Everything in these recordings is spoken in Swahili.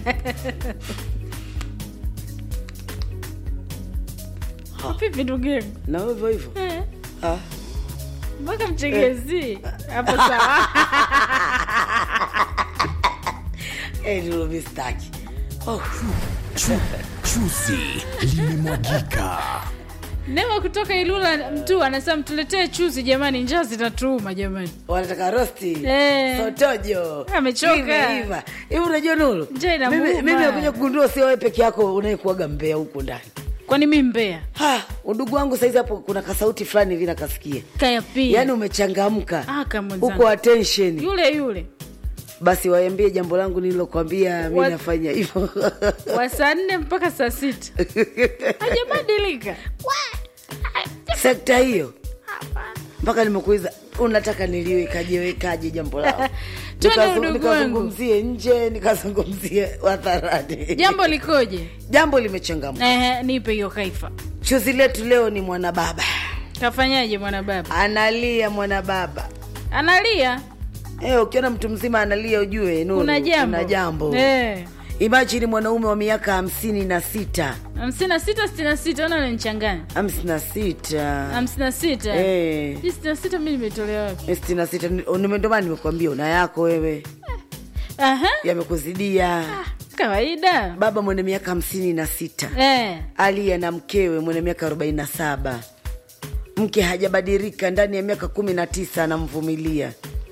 vipi ndugu yangu na wewe hivyo hivyo Eh, ah. mpaka mchegezi hapo sawa Eh, ndilo mistaki oh. Chuzi limemwagika. Nema kutoka Ilula mtu anasema mtuletee chuzi jamani, njaa zinatuuma jamani. wanataka rosti Eh. sotojo Amechoka. Limeiva. hivi unajua nulu Njaa inamuuma. mimi mimi nakuja kugundua sio wewe peke yako unayekuaga mbea huko ndani Kwani mi Mbeya ha udugu wangu saizi hapo kuna kasauti fulani hivi nakasikia kaya pia yaani umechangamka Ah, kama mwenzangu. huko attention yule yule basi waambie jambo langu nililokwambia mi Wa- nafanya hivyo wa saa nne mpaka saa sita hajabadilika. sekta hiyo mpaka nimekuiza unataka niliwekaje wekaje jambo lao Twende Nikazu- udugu wangu. nikazungumzie nje nikazungumzie hadharani Jambo likoje? jambo limechangamka Ehe, nipe hiyo kaifa. chuzi letu leo ni mwanababa Kafanyaje mwana baba? analia mwanababa Analia, Eh, ukiona mtu mzima analia ujue Nuru, kuna jambo. kuna jambo. Eh. imajini mwanaume wa miaka hamsini na sita hamsini na sita sitini na sita ona nanichanganya hamsini na sita hamsini na sita Eh. Hii sitini na sita mi nimetolea wapi? sitini na sita ndomana nimekuambia una yako wewe Aha, yamekuzidia kawaida baba mwenye miaka hamsini na sita eh. aliye na mkewe mwenye miaka arobaini na saba mke hajabadilika ndani ya miaka kumi na tisa anamvumilia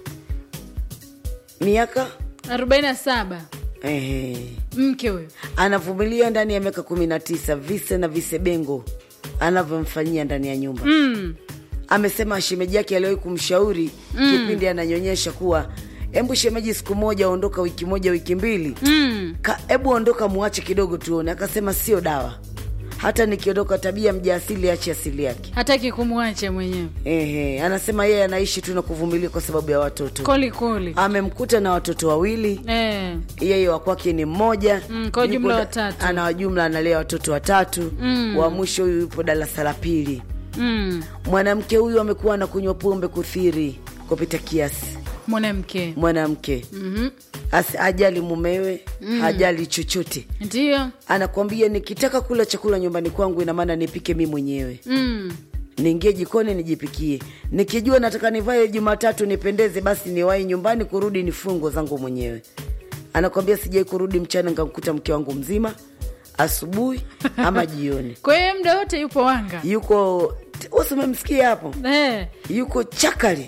miaka arobaini na saba ehe, mke huyo anavumilia ndani ya miaka kumi na tisa vise na visebengo anavyomfanyia ndani ya nyumba mm. amesema shemeji yake aliwahi kumshauri kipindi ananyonyesha kuwa hebu shemeji siku moja ondoka wiki moja wiki mbili Mm. Ka- hebu ondoka muache kidogo tuone akasema sio dawa hata nikiondoka tabia mja asili ache asili yake hataki kumwacha mwenyewe Ehe, anasema yeye anaishi tu na kuvumilia kwa sababu ya watoto koli koli amemkuta na watoto wawili eh. yeye wa kwake ni mmoja Mm, kwa Yuko jumla da- watatu. ana jumla analea watoto watatu Mm. wa mwisho huyu yupo darasa la pili mm. mwanamke huyu amekuwa anakunywa pombe kuthiri kupita kiasi mwanamke mwanamke Mhm. Asi- hajali mumewe hajali chochote ndio anakwambia nikitaka kula chakula nyumbani kwangu ina maana nipike mi mwenyewe mm. niingie jikoni nijipikie nikijua nataka nivae jumatatu nipendeze basi niwahi nyumbani kurudi nifungo zangu mwenyewe anakwambia sijai kurudi mchana nkamkuta mke wangu mzima asubuhi ama jioni kwa hiyo muda wote yupo wanga yuko usi umemsikia hapo eh. yuko chakali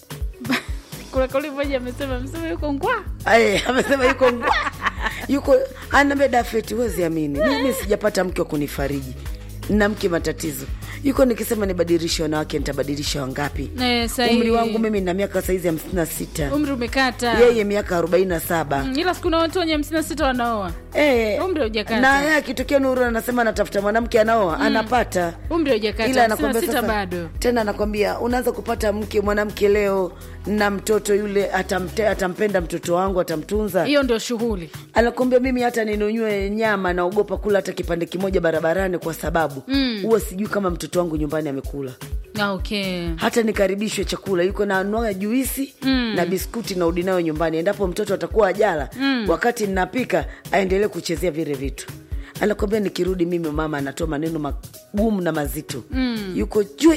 kuna kauli moja amesema msema yuko ngwa Aye, amesema yuko ngwa yuko anaambia dafeti huwezi amini mimi sijapata mke wa kunifariji na mke matatizo yuko nikisema nibadilishe wanawake nitabadilisha wangapi eh, sahi- umri wangu mimi na miaka saizi hamsini na sita umri umekata yeye miaka arobaini na saba Mm, ila siku na watu wenye hamsini na sita wanaoa Eh, Umri haujakata. na yeye akitokea nuru anasema anatafuta mwanamke anaoa anapata umri haujakata ila hamsini na anakwambia sita sasa bado tena anakwambia unaanza kupata mke mwanamke leo na mtoto yule atamte, atampenda mtoto wangu atamtunza hiyo ndio shughuli anakwambia mimi hata ninunywe nyama naogopa kula hata kipande kimoja barabarani kwa sababu huwa sijui kama mtoto wangu nyumbani amekula Ah, okay hata nikaribishwe chakula yuko na anua juisi mm. na biskuti na udinayo nyumbani endapo mtoto atakuwa ajala mm. wakati ninapika aendelee kuchezea vile vitu anakwambia nikirudi mimi mama anatoa maneno magumu na mazito mm. yuko jwe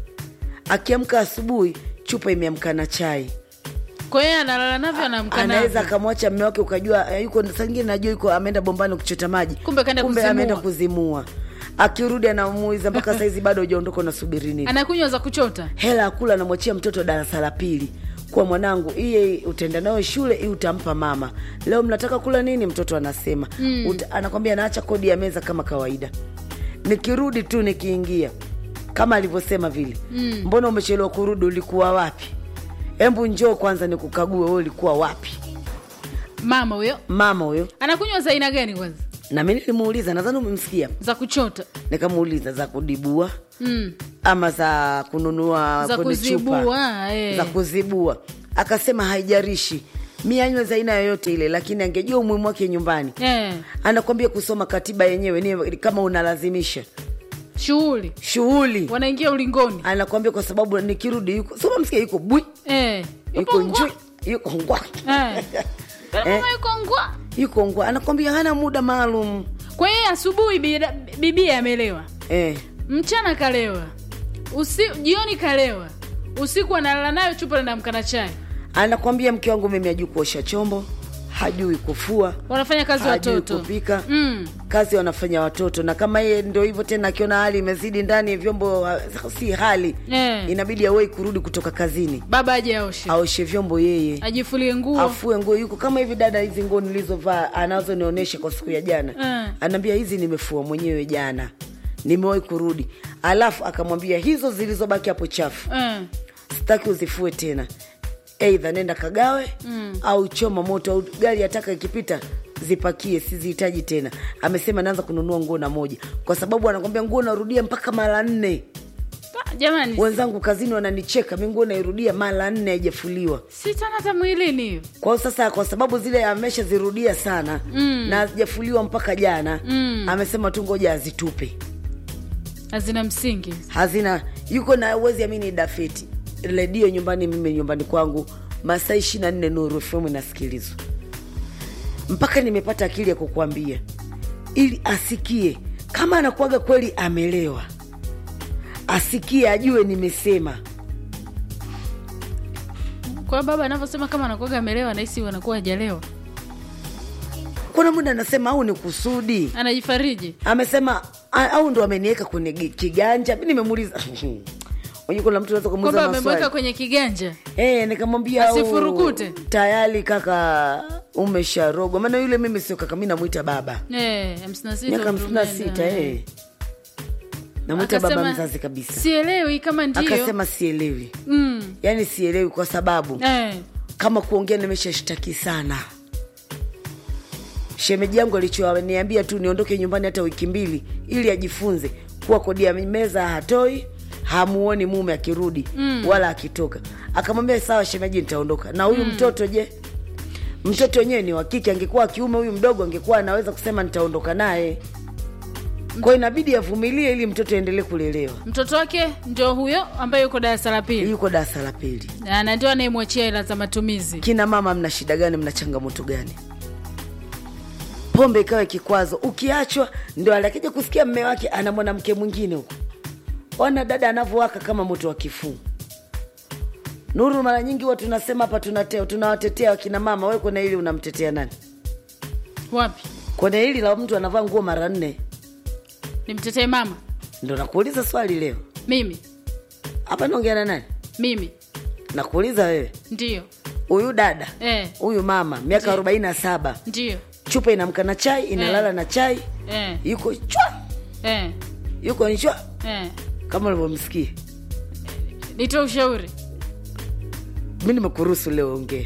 akiamka asubuhi chupa imeamka na chai kwa hiyo analala navyo anamka anaweza navyo akamwacha mme wake ukajua eh, yuko sangine najua yuko ameenda bombani kuchota maji Kumbe kaenda kuzimua. ameenda kuzimua akirudi anamuiza mpaka saizi bado ujaondoka unasubiri nini anakunywa za kuchota hela akula anamwachia mtoto darasa la pili kwa mwanangu iye utaenda nayo shule hii utampa mama leo mnataka kula nini mtoto anasema mm. Uta, anakwambia naacha kodi ya meza kama kawaida nikirudi tu nikiingia kama alivyosema vile mm. mbona umechelewa kurudi ulikuwa wapi hembu njoo kwanza nikukague we ulikuwa wapi mama huyo mama huyo anakunywa za aina gani kwanza na mi nilimuuliza nadhani umemsikia za kuchota nikamuuliza za kudibua mm. ama za kununua za kwenye chupa kuzibua eh. za kuzibua akasema haijarishi mi anywe za aina yoyote ile lakini angejua umuhimu wake nyumbani eh. anakwambia kusoma katiba yenyewe ni kama unalazimisha shughuli shughuli wanaingia ulingoni anakwambia kwa sababu nikirudi yuko soma msikia yuko bwi eh. yuko Yupo ngwa. njwi yuko ngwa eh. Mama yuko ngwa yuko ngwa anakwambia hana muda maalum kwa hiyo asubuhi bida- bibia amelewa eh. mchana kalewa usi, jioni kalewa usiku analala nayo chupa linamka na chai anakwambia mke wangu mimi hajui kuosha chombo hajui kufua wanafanya kazi hajui watoto kupika mm. kazi wanafanya watoto na kama yeye ndo hivyo tena akiona hali imezidi ndani vyombo ha- si hali Eh. inabidi awei kurudi kutoka kazini baba aje aoshe aoshe vyombo yeye ajifulie nguo afue nguo yuko kama hivi dada hizi nguo nilizovaa anazonionyesha kwa siku ya jana Mm. anaambia hizi nimefua mwenyewe jana nimewahi kurudi alafu akamwambia hizo zilizobaki hapo chafu mm. sitaki uzifue tena eidha nenda kagawe mm. au choma moto au gari yataka ikipita zipakie sizihitaji tena amesema naanza kununua nguo na moja kwa sababu anakwambia nguo narudia mpaka mara nne Ah, jamani wenzangu kazini wananicheka mi nguo nairudia mara nne haijafuliwa sitana hata mwilini hiyo kwa hiyo sasa kwa sababu zile ameshazirudia sana mm. na hazijafuliwa mpaka jana mm. amesema tu ngoja azitupe hazina msingi hazina yuko na uwezi amini dafeti redio nyumbani mimi nyumbani kwangu masaa ishiri na nne nuru fm inasikilizwa mpaka nimepata akili ya kukuambia ili asikie kama anakuaga kweli amelewa asikie ajue nimesema kwa hiyo baba anavyosema kama anakuaga amelewa nahisi wanakuwa hajalewa kuna muda anasema au ni kusudi anajifariji amesema a- au ndo ameniweka kwenye gi- kiganja mi nimemuuliza Unajua kuna mtu anaweza kwamba kumuuliza amemweka maswali kwenye kiganja Eh, nikamwambia au- Asifurukute. tayari kaka umesharogwa maana yule mimi sio kaka mi namwita baba Eh, hamsini na sita miaka hamsini na umeenda. sita eh. namwita baba Akasema, mzazi kabisa sielewi kama ndio akasema sielewi mm. yaani sielewi kwa sababu eh. kama kuongea nimeshashtaki sana shemeji yangu alichoniambia tu niondoke nyumbani hata wiki mbili ili ajifunze kuwa kodi ya meza hatoi hamuoni mume akirudi mm. wala akitoka akamwambia sawa shemeji nitaondoka na huyu mm. mtoto je mtoto wenyewe ni wa kike angekuwa wa kiume huyu mdogo angekuwa anaweza kusema nitaondoka naye kwao inabidi avumilie ili mtoto aendelee kulelewa mtoto wake ndio huyo ambaye yuko darasa la pili yuko darasa la pili Na- na ndio anayemwachia hela za matumizi kina mama mna shida gani mna changamoto gani pombe ikawa kikwazo ukiachwa ndo alakija kusikia mme wake ana mwanamke mwingine huko ona dada anavyowaka kama moto wa kifuu nuru mara nyingi huwa tunasema hapa tunate- tunawatetea wakina mama we kwenye hili unamtetea nani wapi kwenye hili la mtu anavaa nguo mara nne nimtetee mama ndo nakuuliza swali leo mimi hapa naongea na nani mimi nakuuliza wewe ndio huyu dada eh, huyu mama miaka arobaini na saba ndio chupa inamka na chai inalala na chai eh, yuko chwa eh, yuko nchwa eh. kama ulivyomsikia nitoe ushauri mi nimekuruhusu leo ongea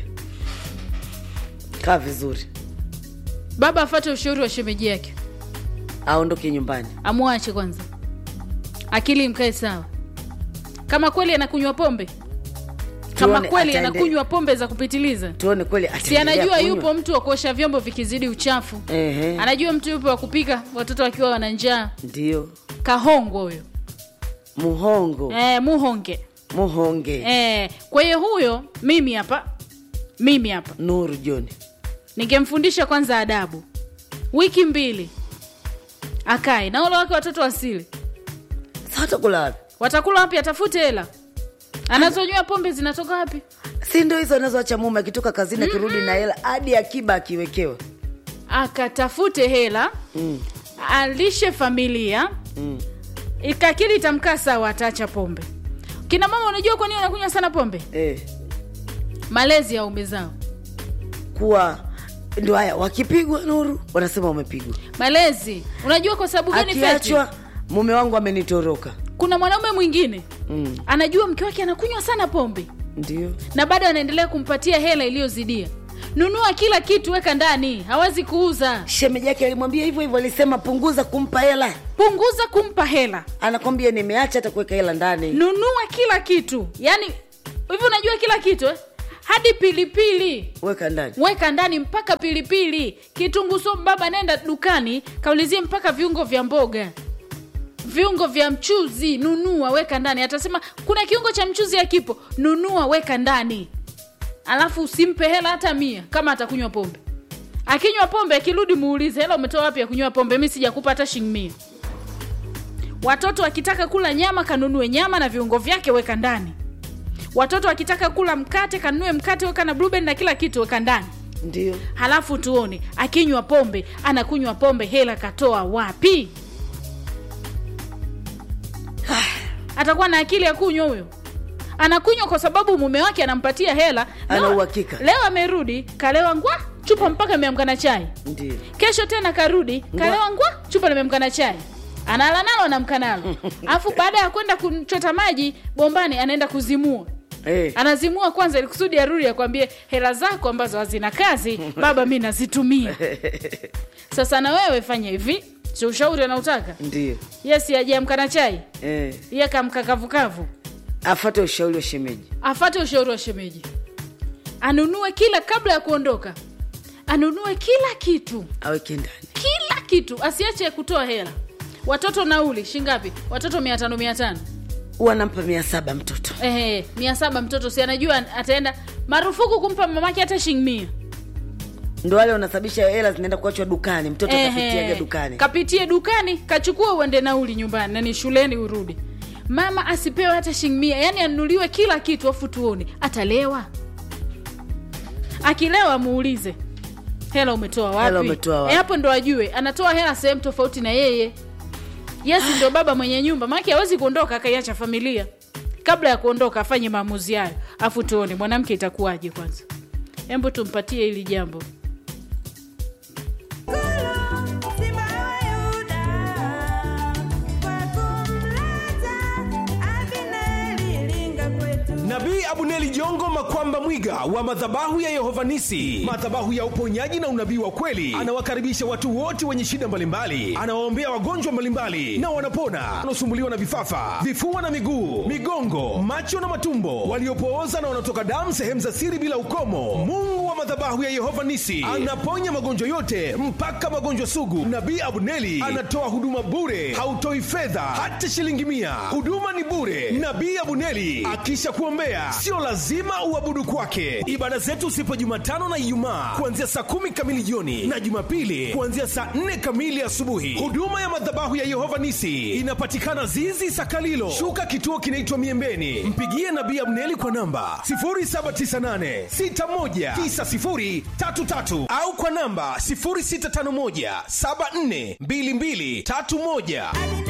kaa vizuri baba afate ushauri wa shemeji yake aondoke nyumbani amwache kwanza akili mkae sawa kama kweli anakunywa pombe kama Tuone kweli ataende- anakunywa pombe za kupitiliza tuone kweli si ataendelea anajua kunywa. yupo mtu wa kuosha vyombo vikizidi uchafu Ehe, anajua mtu yupo wa kupika watoto wakiwa wana njaa ndio kahongo huyo muhongo eh, muhonge muhonge eh, kwa hiyo huyo mimi hapa mimi hapa nuru joni ningemfundisha kwanza adabu wiki mbili akae na wale wake watoto wasili sa watakula wapi watakula wapi atafute hela anazonywa pombe zinatoka wapi si ndo hizo anazoacha mume akitoka kazini akirudi na hela hadi akiba akiwekewa akatafute hela mm. alishe familia Mm. ikakili itamkaa sawa ataacha pombe kina mama unajua kwa nini wanakunywa sana pombe Eh, malezi ya ume zao kuwa ndo haya wakipigwa nuru wanasema wamepigwa malezi unajua kwa sababu gani Feti? akiachwa mume wangu amenitoroka kuna mwanaume mwingine mm. anajua mke wake anakunywa sana pombe ndio na bado anaendelea kumpatia hela iliyozidia nunua kila kitu weka ndani hawezi kuuza shemeji yake alimwambia hivyo hivyo alisema punguza kumpa hela punguza kumpa hela anakwambia nimeacha hata kuweka hela ndani nunua kila kitu yaani hivi unajua kila kitu eh? hadi pilipili weka ndani weka ndani mpaka pilipili kitunguu saumu baba nenda dukani kaulizie mpaka viungo vya mboga viungo vya mchuzi nunua weka ndani atasema kuna kiungo cha mchuzi akipo nunua weka ndani alafu usimpe hela hata mia kama atakunywa pombe akinywa pombe akirudi muulize hela umetoa wapi ya kunywa pombe mi sijakupa hata shilingi mia watoto wakitaka kula nyama kanunue nyama na viungo vyake weka ndani watoto wakitaka kula mkate kanunue mkate weka na blueberry na kila kitu weka ndani ndio halafu tuone akinywa pombe anakunywa pombe hela katoa wapi atakuwa na akili ya kunywa huyo anakunywa kwa sababu mume wake anampatia hela Ana Leo- uhakika. leo amerudi kalewa ngwa chupa mpaka ameamka na chai ndio kesho tena karudi kalewa ngwa chupa limemka na chai anala nalo anamka nalo alafu baada ya kwenda kuchota maji bombani anaenda kuzimua eh. anazimua kwanza ili kusudi arudi akwambie hela zako ambazo hazina kazi baba mi nazitumia sasa na wewe fanya hivi si ushauri anautaka ndio yes ajiamka na chai eh. iye kamka kavukavu afate ushauri wa shemeji afate ushauri wa shemeji anunue kila kabla ya kuondoka anunue kila kitu aweke ndani kila kitu asiache kutoa hela watoto nauli shingapi watoto mia tano mia tano wanampa mia saba mtoto ehe mia saba mtoto si anajua ataenda marufuku kumpa mamake hata shilingi mia ndo wale wanasababisha hela zinaenda kuachwa dukani mtoto Ehe. kafitiaga dukani kapitie dukani kachukua uende nauli nyumbani nani shuleni urudi mama asipewe hata shilingi mia yani anunuliwe kila kitu afu tuone atalewa akilewa muulize hela umetoa wapi Hela umetoa wapi? Eh, hapo ndo ajue anatoa hela sehemu tofauti na yeye yes ndo baba mwenye nyumba maake hawezi kuondoka akaiacha familia kabla ya kuondoka afanye maamuzi hayo afu tuone mwanamke itakuwaje kwanza hembu tumpatie hili jambo nabii abuneli jongo makwamba mwiga wa madhabahu ya yehovanisi madhabahu ya uponyaji na unabii wa kweli anawakaribisha watu wote wenye shida mbalimbali anawaombea wagonjwa mbalimbali na wanapona wanaosumbuliwa na vifafa vifua na miguu migongo macho na matumbo waliopooza na wanaotoka damu sehemu za siri bila ukomo mungu wa madhabahu ya yehova nisi anaponya magonjwa yote mpaka magonjwa sugu nabii abuneli anatoa huduma bure hautoi fedha hata shilingi mia huduma ni bure nabii abuneli akisha kuombea sio lazima uabudu kwake ibada zetu sipo jumatano na ijumaa kuanzia saa kumi kamili jioni na jumapili kuanzia saa nne kamili asubuhi huduma ya madhabahu ya yehova nisi inapatikana zizi sakalilo shuka kituo kinaitwa miembeni mpigie nabii abneli kwa namba 798619033 au kwa namba 0651742231